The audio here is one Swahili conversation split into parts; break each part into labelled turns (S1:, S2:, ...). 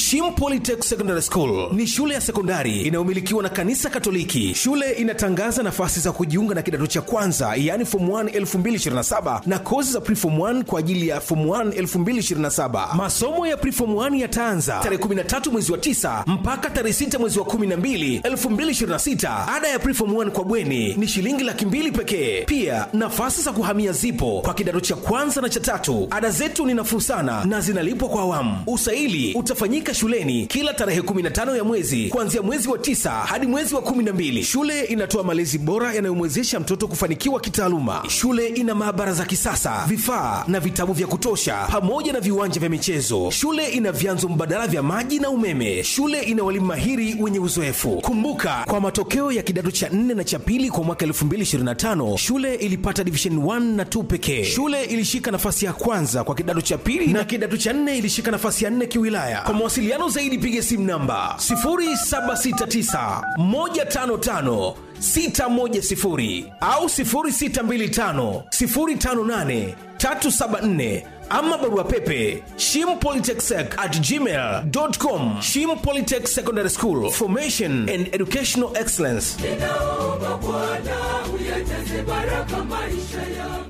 S1: Shim Polytech Secondary School ni shule ya sekondari inayomilikiwa na kanisa Katoliki. Shule inatangaza nafasi za kujiunga na kidato cha kwanza, yaani form 1 2027 na kozi za preform 1 kwa ajili ya form 1 2027. Masomo ya preform 1 yataanza tarehe 13 mwezi wa 9 mpaka tarehe 6 mwezi wa 12 2026. Ada ya preform 1 kwa bweni ni shilingi laki mbili pekee. Pia nafasi za kuhamia zipo kwa kidato cha kwanza na cha tatu. Ada zetu ni nafuu sana na zinalipwa kwa awamu. Usaili utafanyika shuleni kila tarehe 15 ya mwezi kuanzia mwezi wa tisa hadi mwezi wa 12. Shule inatoa malezi bora yanayomwezesha mtoto kufanikiwa kitaaluma. Shule ina maabara za kisasa, vifaa na vitabu vya kutosha, pamoja na viwanja vya michezo. Shule ina vyanzo mbadala vya maji na umeme. Shule ina walimu mahiri wenye uzoefu. Kumbuka, kwa matokeo ya kidato cha 4 na cha pili kwa mwaka 2025 shule ilipata division 1 na 2 pekee. Shule ilishika nafasi ya kwanza kwa kidato cha pili na kidato cha 4 ilishika nafasi ya 4 kiwilaya. Kwa mawasiliano zaidi piga simu namba 0769 155 610 au 0625 058 374 ama barua pepe shimpolytechsec at gmail.com shim polytech secondary school formation and educational excellence
S2: ninaomba Bwana uyajaze baraka maisha yangu.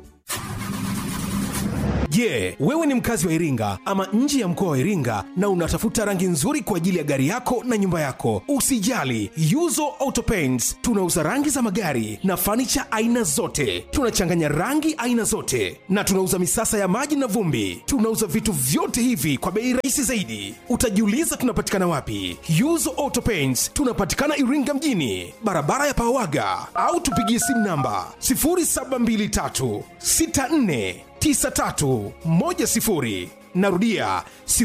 S1: Je, wewe ni mkazi wa Iringa ama nje ya mkoa wa Iringa na unatafuta rangi nzuri kwa ajili ya gari yako na nyumba yako? Usijali, Yuzo Auto Paints tunauza rangi za magari na fanicha aina zote. Tunachanganya rangi aina zote na tunauza misasa ya maji na vumbi. Tunauza vitu vyote hivi kwa bei rahisi zaidi. Utajiuliza tunapatikana wapi? Yuzo Auto Paints tunapatikana Iringa mjini, barabara ya Pawaga, au tupigie simu namba 0723 64 9310 narudia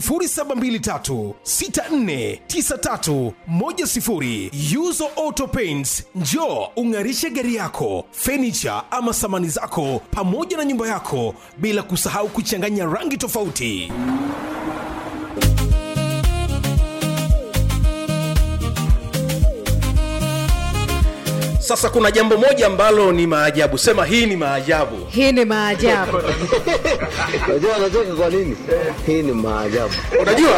S1: 0723649310 yuzo auto paints njo ung'arishe gari yako fenicha ama samani zako pamoja na nyumba yako bila kusahau kuchanganya rangi tofauti sasa kuna jambo moja ambalo ni maajabu sema hii ni maajabu
S3: hii ni maajabu
S4: Unajua anacheka kwa nini? Hii ni maajabu.
S1: unajua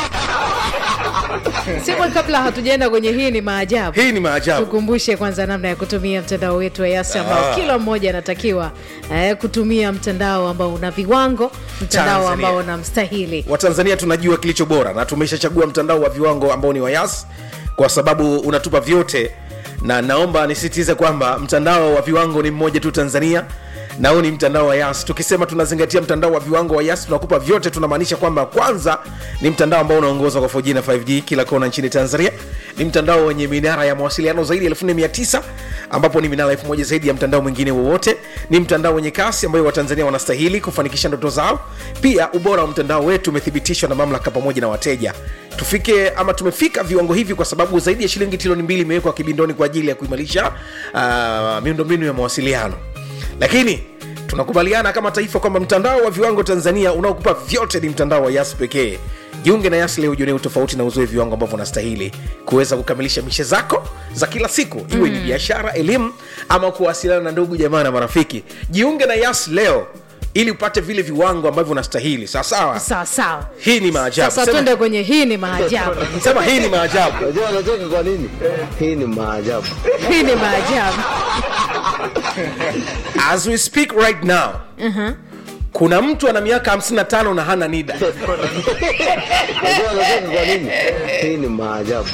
S3: siku kabla hatujaenda kwenye hii ni maajabu
S1: hii ni maajabu
S3: tukumbushe kwanza namna ya kutumia mtandao wetu wa yasi ambao kila mmoja anatakiwa eh, kutumia mtandao ambao una viwango mtandao
S1: Tanzania.
S3: ambao unamstahili
S1: watanzania tunajua kilicho bora na tumeshachagua mtandao wa viwango ambao ni wayas kwa sababu unatupa vyote na naomba nisitize kwamba mtandao wa viwango ni mmoja tu tanzania na huu ni mtandao wa yas tukisema tunazingatia mtandao wa viwango wa yas tunakupa vyote tunamaanisha kwamba kwanza ni mtandao ambao unaongozwa kwa 4G na 5G kila kona nchini tanzania ni mtandao wenye minara ya mawasiliano zaidi ya 1900 ambapo ni minara 1000 zaidi ya mtandao mwingine wowote ni mtandao wenye kasi ambayo watanzania wanastahili kufanikisha ndoto zao pia ubora wa mtandao wetu umethibitishwa na mamlaka pamoja na wateja tufike ama tumefika viwango hivi kwa sababu zaidi ya shilingi trilioni mbili imewekwa kibindoni kwa ajili ya kuimarisha uh, miundombinu ya mawasiliano lakini tunakubaliana kama taifa kwamba mtandao wa viwango tanzania unaokupa vyote ni mtandao wa yas pekee jiunge na yas leo ujionee utofauti na uzoe viwango ambavyo unastahili kuweza kukamilisha mishe zako za kila siku iwe ni biashara elimu ama kuwasiliana na ndugu jamaa na marafiki jiunge na yas leo ili upate vile viwango ambavyo unastahili sawasawa
S3: sawa sawa
S1: hii ni maajabu
S3: sasa
S1: Sema-
S3: twende kwenye hii ni maajabu
S1: sema hii ni maajabu
S4: Unajua anacheka kwa nini? Hii ni maajabu.
S3: hii ni maajabu
S1: as we speak right now kuna mtu ana miaka 55 na hana nida
S4: Unajua anacheka kwa nini? Hii ni maajabu.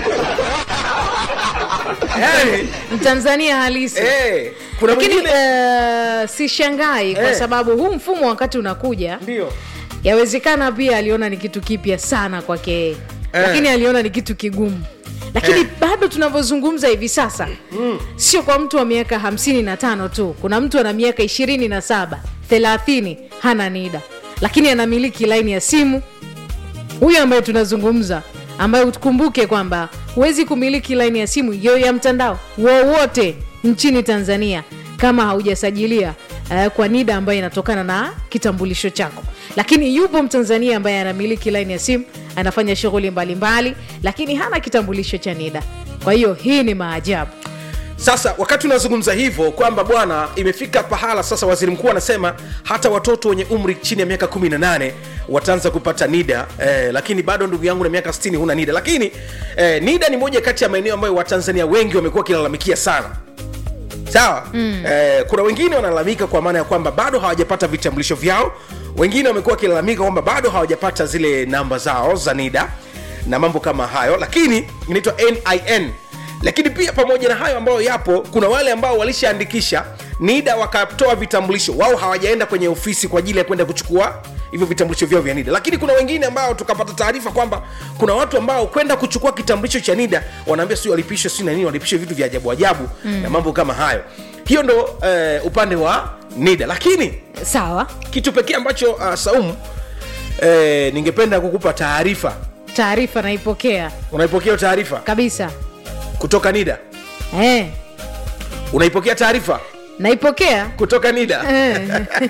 S1: yani,
S3: mtanzania halisi
S1: eh, kuna
S3: lakini
S1: mwingine
S3: uh, sishangai kwa
S1: Eh.
S3: sababu huu mfumo wakati unakuja
S1: ndio
S3: yawezekana pia aliona ni kitu kipya sana kwake yeye lakini aliona ni kitu kigumu lakini
S1: Eh.
S3: bado tunavyozungumza hivi sasa mm. sio kwa mtu wa miaka hamsini na tano tu kuna mtu ana miaka ishirini na saba thelathini hana nida lakini anamiliki laini ya simu huyu ambaye tunazungumza ambaye ukumbuke kwamba huwezi kumiliki laini ya simu yo ya mtandao wowote nchini tanzania kama haujasajilia uh, kwa nida ambayo inatokana na kitambulisho chako lakini yupo mtanzania ambaye anamiliki laini ya simu anafanya shughuli mbalimbali lakini hana kitambulisho cha nida kwa hiyo hii ni maajabu
S1: sasa wakati unazungumza hivyo kwamba bwana imefika pahala sasa waziri mkuu anasema hata watoto wenye umri chini ya miaka 18 wataanza kupata nida eh, lakini bado ndugu yangu na miaka 60 huna nida lakini eh, nida ni moja kati ya maeneo ambayo watanzania wengi wamekuwa wakilalamikia sana sawa mm. eh, kuna wengine wanalalamika kwa maana ya kwamba bado hawajapata vitambulisho vyao wengine wamekuwa wakilalamika kwamba bado hawajapata zile namba zao za nida na mambo kama hayo lakini inaitwa nin lakini pia pamoja na hayo ambayo yapo kuna wale ambao walishaandikisha nida wakatoa vitambulisho wao hawajaenda kwenye ofisi kwa ajili ya kwenda kuchukua hivyo vitambulisho vyao vya nida lakini kuna wengine ambao tukapata taarifa kwamba kuna watu ambao kwenda kuchukua kitambulisho cha nida wanaambia si walipishwe si na nini walipishwe vitu vya ajabu ajabu mm. na mambo kama hayo hiyo ndo eh, upande wa nida lakini
S3: sawa
S1: kitu pekee ambacho uh, saumu eh, ningependa kukupa taarifa
S3: taarifa naipokea
S1: unaipokea hiyo taarifa
S3: kabisa
S1: kutoka nida
S3: eh,
S1: unaipokea taarifa
S3: naipokea
S1: kutoka nida
S3: eh.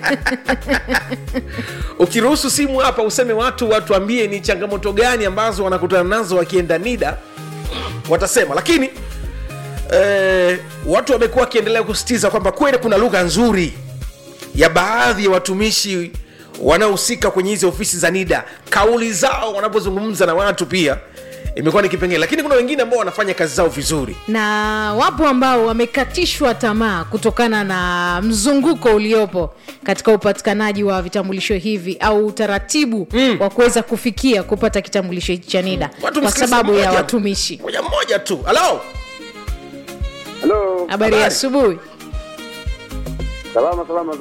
S1: ukiruhusu simu hapa useme watu watuambie ni changamoto gani ambazo wanakutana nazo wakienda nida watasema lakini eh, watu wamekuwa wakiendelea kusitiza kwamba kweli kuna lugha nzuri ya baadhi ya watumishi wanaohusika kwenye hizi ofisi za nida kauli zao wanapozungumza na watu pia imekuwa ni kipengele lakini kuna wengine ambao wanafanya kazi zao vizuri
S3: na wapo ambao wamekatishwa tamaa kutokana na mzunguko uliopo katika upatikanaji wa vitambulisho hivi au utaratibu mm. wa kuweza kufikia kupata kitambulisho hichi cha nida
S1: Watu
S3: kwa
S1: msikilize
S3: sababu ya
S1: mmoja-
S3: watumishi
S1: moja mmoja tu halo
S4: Halo,
S3: habari ya
S1: Habari.
S3: asubuhi
S4: salama salama